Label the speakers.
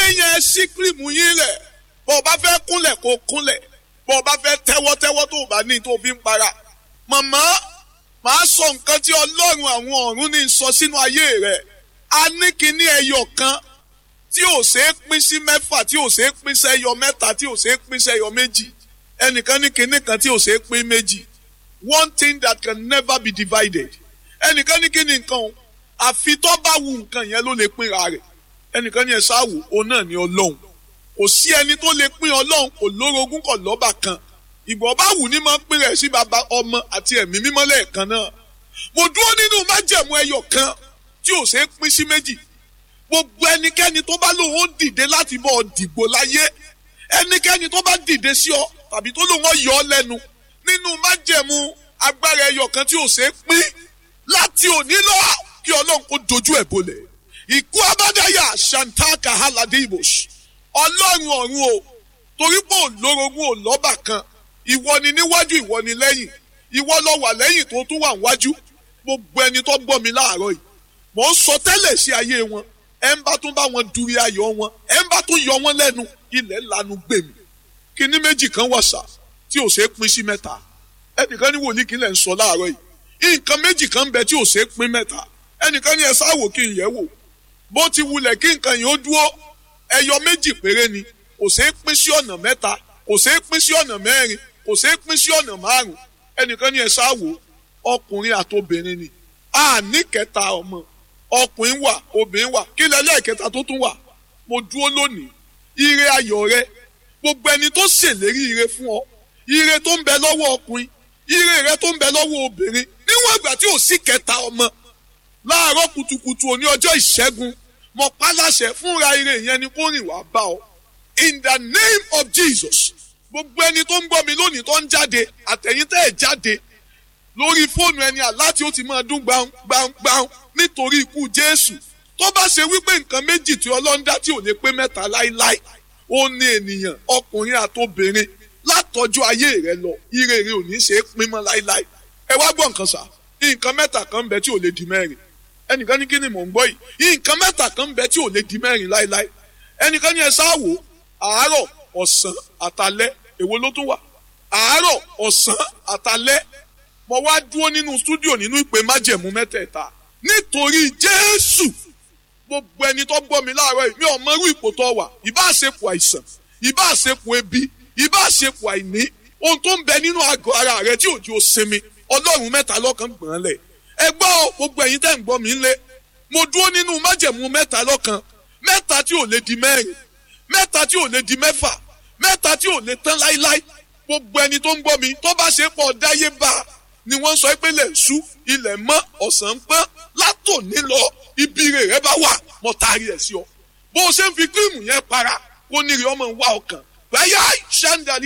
Speaker 1: yẹn sí kírìmù yín lẹ̀ bọ́ ọ bá fẹ́ kúnlẹ̀ kó kúnlẹ̀ bọ́ ọ bá fẹ́ tẹ́wọ́ tẹ́wọ́ tó o bá ní tó o fi ń para màmá màá sọ nǹkan tí ọlọ́run àwọn ọ̀run ní sọ sínú ayé rẹ̀ a ní kíní ẹyọ kan tí ò ṣeé pín sí mẹ́fà tí ò ṣeé pín sẹ́yọ mẹ́ta tí ò ṣeé pín sẹ́yọ méjì ẹnìkan ní kíní kan tí ò ṣeé pín méjì one thing that can never be divided ẹnìkan ní kíní nǹkan o àfi tó bá wu nǹkan yẹn ló lè pínra rẹ̀ ẹnìkan ní ẹ ṣáàwò òun náà ní ọlọ́run kò sí ẹni tó lè pín ọlọ́run kò lórogún kò lọ́bà kan ìgbọ̀n bá wù ní máa ń pín rẹ̀ sí baba ọmọ àti ẹ̀mí mímọ́ lẹ́ẹ̀kan náà mo dúró nínú májẹ̀mú ẹyọ kan tí ò ṣeé pín sí méjì gbogbo ẹnikẹ́ni tó bá lóun ó dìde láti bọ́ ọ dìgbò láyé ẹnikẹ́ni tó bá dìde sí ọ tàbí tó lóun ó yọ ọ lẹ́nu nínú májẹ̀mú agbára ẹyọ kan tí ò ṣeé pín láti òní lọ kí ọlọ́run kó dojú ẹ̀ bolẹ̀ ìkú abádáyà shantaka haladibosh ọlọ́run ọ̀run o torí pé òlórogún ò lọ́bà kan ìwọ ni níwájú ìwọ ni lẹ́yìn ìwọ lọ wà lẹ́yìn tó tún wà níwájú gbogbo ẹni tó gbọ́ mi láàárọ̀ yìí mò ń sọ tẹ́lẹ̀ sí ayé wọn ẹ ń bá tún bá wọn duri ayọ̀ wọn ẹ ń bá tún yọ wọn lẹ́nu ilẹ̀ lanu gbèmí kíní méjì kan wà sá tí ò ṣeé pín sí mẹ́ta ẹnìkan ní wòlíì kí lẹ̀ ń sọ láàárọ̀ yìí nǹkan méjì kan bẹ tí ò ṣeé pín mẹ́ta ẹnìkan ní ẹ sáwò kí n yẹ̀ wò bó ti wulẹ̀ kí nǹkan yìí ó dúró ẹyọ méjì péré ni kò ṣeé pín sí ọ̀nà mẹ́ta kò ṣeé pín sí ọ̀nà mẹ́rin kò ṣeé pín sí ọ̀nà márùn ẹnìkan ní ẹ sáwò ọkùnrin àtobìnrin ni a ní kẹta ọmọ ọkùnrin wà obìnrin wà kí lẹ́lẹ́kẹta tó tún wà mo dúró lónìí ire ayọ̀ rẹ gbogbo ẹni tó ṣèlérí ire fún ọ ire tó ń bẹ lọ́wọ́ ọkùnrin ire rẹ tó ń bẹ lọ́wọ́ obìnrin níwọ̀n ìgbà tí ò sí kẹta ọmọ láàárọ̀ kùtùkùtù òní ọjọ́ ìṣẹ́gun mo pa láṣẹ fúnra ire yẹn ni kó rìn wá bá ọ in the name of Jesus gbogbo ẹni tó ń gbọ́ mi lónìí tó ń jáde àtẹ̀yìntẹ́ ẹ̀ jáde lórí fóònù ẹni àláti ó ti máa dún gbàǹgbàǹgbàǹ nítorí ikú Jésù tó bá ṣe wípé nǹkan méjì tí Ọlọ́run dá tí ò lè pé mẹ́ta láíláí ó ní ènìyàn ọkùnrin àtobìnrin látọjú ayé rẹ lọ ire rẹ ò ní ṣe é pín mọ́ láíláí ẹ wá gbọ́ nǹkan sà nǹkan mẹ́ta kan ń bẹ tí ò lè di mẹ́rin ẹnìkan ní kí ni mò ń gbọ́ yìí nǹkan mẹ́ta kan ń bẹ tí ò lè di mẹ́rin láíláí ẹnìkan ní ẹ sáwò àárọ̀ ọ̀sán àtalẹ́ èwo ló tún wà àárọ̀ ọ̀sán àtalẹ́ mo wá dúró nínú stúdíò nínú ìpè májẹ̀mú mẹ́tẹ̀ẹ̀ta nítorí Jésù gbogbo ẹni tó gbọ́ mi láàárọ̀ yìí mi ò mọ irú ipò tó wà ìbá àṣepọ̀ àìsàn ìbá àṣepọ̀ ebi ìbá àṣepọ̀ àìní ohun tó ń bẹ nínú àgọ́ ara rẹ tí òjò sinmi ọlọ́run mẹ́ta lọ́kan gbọ̀n lẹ̀ ẹ gbọ́ gbogbo ẹ̀yin tẹ́ ń gbọ́ mi ńlẹ̀ mo dúró nínú májẹ̀mú mẹ́ta lọ́kan mẹ́ta tí ò lè di mẹ́rin mẹ́ta tí ò lè di mẹ́fà mẹ́ta tí ò lè tán láíláí gbogbo ẹni tó ń gbọ́ mi tó bá ṣe pọ̀ dáyé bá a ni wọ́n sọ pé ilẹ̀ ṣú ilẹ̀ mọ́ ọ̀sán pọ́n látòní lọ ibi rẹ̀ rẹ bá wà mọ́ taari ẹ̀ sí ọ bó o ṣe ń fi kírìmù yẹn para kó níri ọmọ wa ọkàn báyà ṣáńdà